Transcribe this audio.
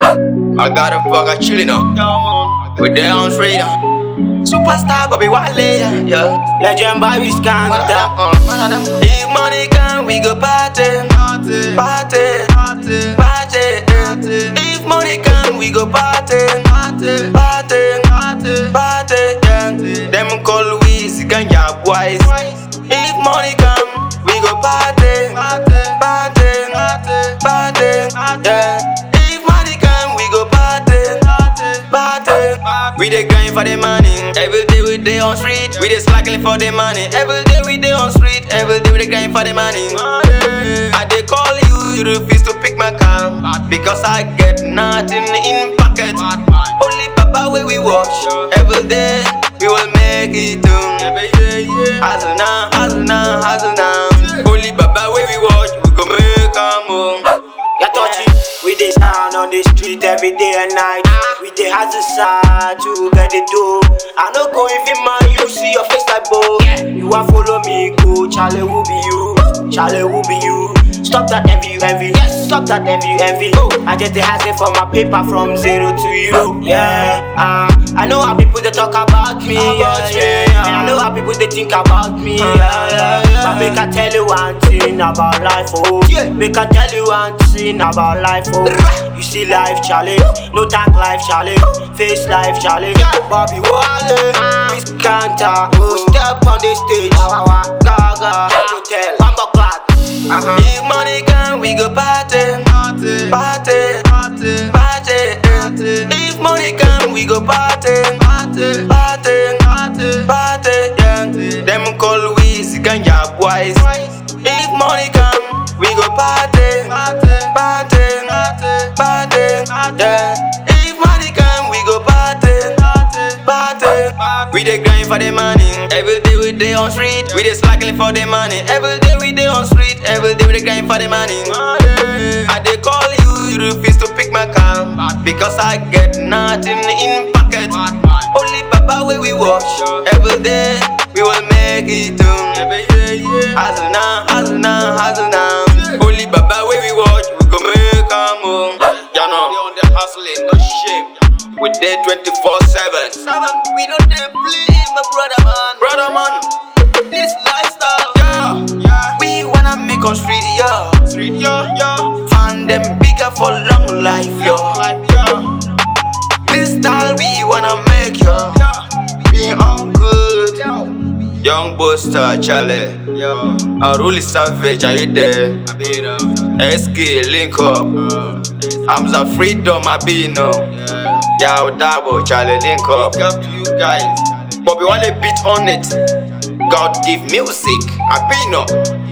I got a fucker chillin' up with their own freedom. Superstar Bobby Wale, yeah. Legend Bobby Scandal. If money come, we go party, party, party, party. If money come, we go party, party, party, party. Yeah. Them call we Ganja boys. If money come, we go party, party, party, Yeah. If money come, we go party, party. We dey grind for the money. Every day we dey on street. We dey slacking for the money. Every day we dey on street. Every day we dey grind for the money. I dey call you, you refuse to pick my call because I get nothing in pocket. Only Papa where we watch. Every day we will make it too. Hustle now, hustle now, hustle now. Only Papa where we watch. We go make a move. Ya touchy, we dey stand on the street every day and night. We dey hustle side to get the dough. I no go if you man, you see your face like bow. You want follow me, go. Charlie who be you? Charlie who be you? Stop that envy, envy. Stop that envy, envy. I get the hustle for my paper from zero to you. Yeah, uh, I know how people they talk about me. Yeah, yeah. And I know how people they think about me. Yeah, yeah, yeah. But make I tell you one thing about life, oh. Make I tell you one thing about life, oh. You see life, Charlie. No dark life, Charlie. Face life, Charlie. Bobby Wale, Miss Kanta. Oh, step on the stage. Gaga, hotel, Bamba Clock. Uh-huh. If money come, we go party, party, party, party. If money come, we go party, party, party, party. Yeah. Them call we Ganja boys. If money come, we go party, party, party. Yeah. If money come, we go party, party. We dey grind for the money. Every day we dey on street. We dey slacking for the money. Every day we dey on street. Every day we dey grind for the money. I dey call you, you refuse to pick my call because I get nothing in pocket. Only Papa where we watch. Every day we will make it too. Hustle now, hustle now, hustle now. Only Papa where we watch. We go make a move. You know, we on the hustling, no shame. We there 24 7. We don't dey play, my brother man. Brother man, this lifestyle, yeah, yeah. We wanna make on street, yeah. Street, yeah, yeah. Find them bigger for long life, yo. Life, yeah. This style we wanna make, yo. Be all good. Young Buster, Charlie. Yo. Aruli Savage, are you there? SK, link up. Hamza Freedom, I be no. Yeah, Dabo, Charlie, link up. Link up to you guys. Bobby Wale beat on it. God give music, I be no.